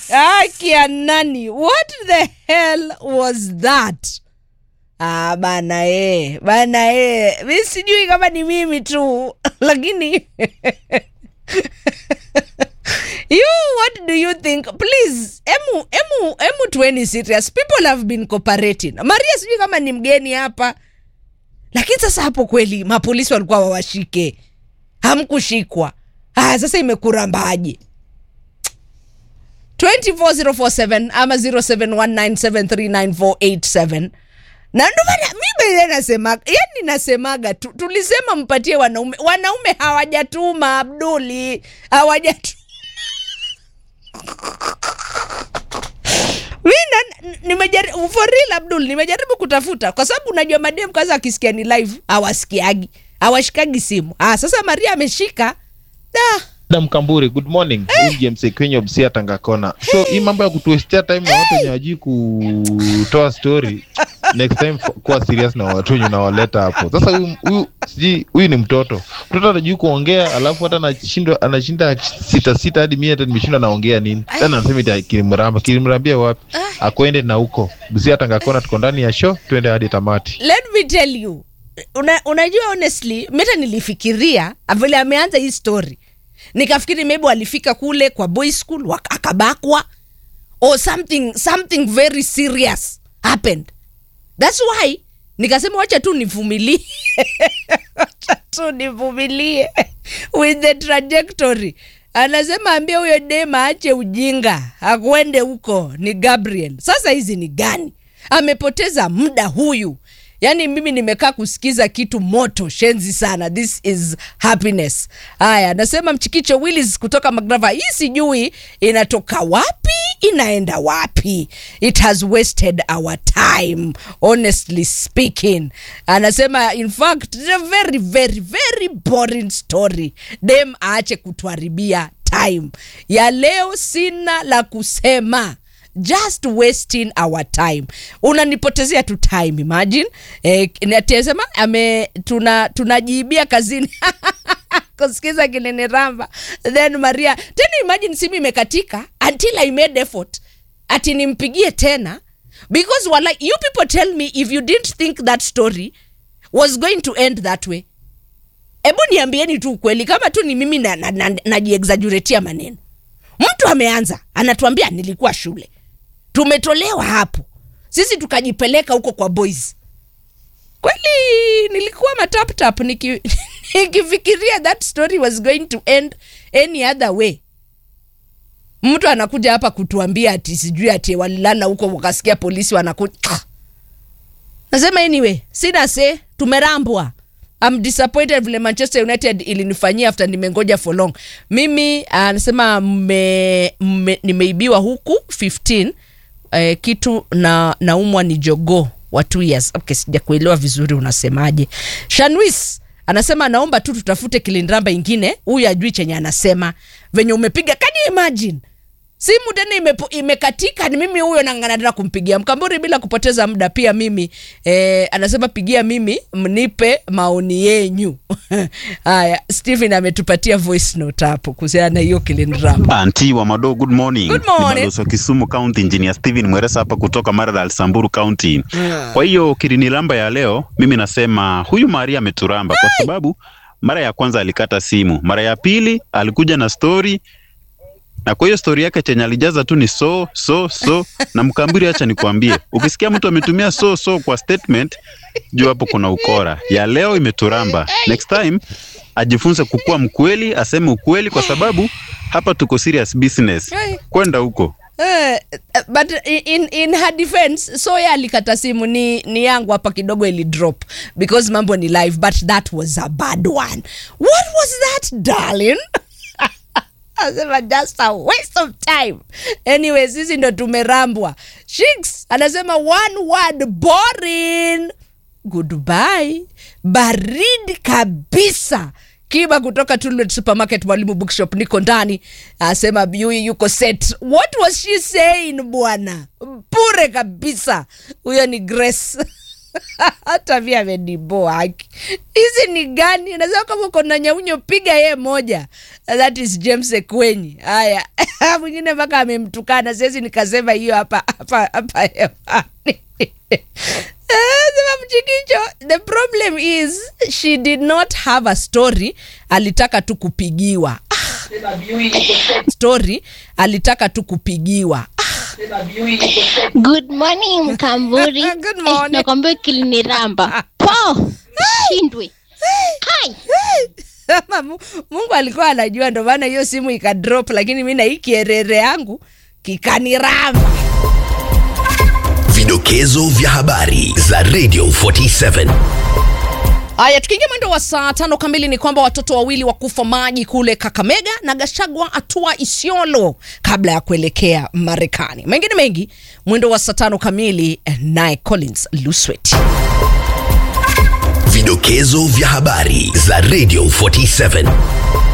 akia nani what the hell was that ah, bana e bana e mi sijui kama ni mimi tu lakini you what do you think please emu emu emu tueni serious people have been cooperating maria sijui kama ni mgeni hapa lakini sasa hapo kweli mapolisi walikuwa wawashike hamkushikwa haya sasa imekurambaje 24047 ama 0719739487 na ndo maana mi bele nasemaga yani nasemaga tu, tulisema mpatie wanaume wanaume hawajatuma abduli hawajatuma mi na- nimejaribu for real abdul nimejaribu kutafuta kwa sababu unajua madem kwanza akisikia ni live hawasikiagi hawashikagi simu ah, sasa maria ameshika da Adam Kamburi, good morning. Huyu James Kwenye Busia Tangakona. So hii mambo ya kutuestia time na watu wenye wajui kutoa story next time f- kuwa serious na watu wenye unawaleta hapo. Sasa huyu huyu sijui huyu ni mtoto. Mtoto anajui kuongea alafu hata anashindwa anashinda sita sita hadi mimi hata nimeshindwa naongea nini. Tena anasema ita kilimramba. Kilimrambia wapi? Akwende na huko. Busia Tangakona tuko ndani ya show, twende hadi tamati. let me tell you una, unajua honestly meta nilifikiria vile ameanza hii story nikafikiri maybe walifika kule kwa boy school wak- akabakwa or something something very serious happened thats why nikasema wacha tu nivumilie wacha tu nivumilie with the trajectory anasema ambia huyo dema ache ujinga akwende huko ni gabriel sasa hizi ni gani amepoteza muda huyu yaani mimi nimekaa kusikiza kitu moto shenzi sana this is happiness haya anasema mchikicho willis kutoka magrava hii sijui inatoka wapi inaenda wapi it has wasted our time honestly speaking anasema in fact it's a very very very boring story dem aache kutuharibia time ya leo sina la kusema just wasting our time unanipotezea tu time imagine eh, natesema ame tuna tunajiibia kazini kusikiza kinene ramba then maria tena imagine simu imekatika until i made effort ati nimpigie tena because wala, you people tell me if you didn't think that story was going to end that way hebu niambieni tu ukweli kama tu ni mimi najiexajuretia na, na, najiexaggeratea maneno mtu ameanza anatuambia nilikuwa shule tumetolewa hapo sisi tukajipeleka huko kwa boys kweli nilikuwa mataptap niki, nikifikiria that story was going to end any other way mtu anakuja hapa kutuambia ati sijui ati walilala huko wakasikia polisi wanakuja ah. nasema anyway sina se tumerambwa I'm disappointed vile manchester united ilinifanyia after nimengoja for long mimi anasema mme, mme, nimeibiwa huku 15 eh, kitu na naumwa ni jogo wa two years okay sija kuelewa vizuri unasemaje shanwis anasema naomba tu tutafute kilindramba ingine huyu ajui chenye anasema venye umepiga can you imagine simu tena imepo, imekatika ni mimi huyo nangana tena kumpigia mkamburi bila kupoteza muda pia mimi eh, anasema pigia mimi mnipe maoni yenyu haya stephen ametupatia voice note hapo kuhusiana na hiyo kilindrama Anti wa Mado, good morning. Good morning. Ni balozi wa Kisumu County Engineer Steven Mweresa hapa kutoka Maralal Samburu County. Kwa hiyo kirinilamba ya leo, mimi nasema huyu Maria ameturamba kwa sababu mara ya kwanza alikata simu, mara ya pili alikuja na story na kwa hiyo stori yake chenye alijaza tu ni so so so na mkambiri, acha nikwambie, ukisikia mtu ametumia so so kwa statement, jua hapo kuna ukora. Ya leo imeturamba. Next time ajifunze kukuwa mkweli, aseme ukweli, kwa sababu hapa tuko serious business. Kwenda huko Eh, but in, in her defense soya alikata simu ni, ni yangu hapa kidogo ili drop because mambo ni live but that was a bad one what was that darling anasema just a waste of time anyway sisi ndo tumerambwa shiks anasema one word boring goodbye baridi kabisa kiba kutoka Tullet supermarket mwalimu bookshop niko ndani asema yui yuko set what was she saying bwana bure kabisa huyo ni grace hata mi ameniboa haki hizi ni gani nasema kama uko na nyaunyo piga yeye moja that is james ekwenyi haya mwingine mpaka amemtukana siwezi nikasema hiyo hapa hapa hapa hewani Eh, sema mchikicho the problem is she did not have a story alitaka tu kupigiwa Ah. story alitaka tu kupigiwa Good morning Mkamburi. Good morning. Eh, nakwambia kiliniramba. Po. Shindwe. Hai. Ama Mu- mungu alikuwa anajua ndo maana hiyo simu ikadrop lakini mi na hii kierere yangu kikaniramba Vidokezo vya habari za Radio 47. haya tukiingia mwendo wa saa tano kamili ni kwamba watoto wawili wakufa maji kule kakamega na gashagwa atua isiolo kabla ya kuelekea marekani mengine mengi mwendo wa saa tano kamili eh, naye collins luswet Vidokezo vya habari za Radio 47.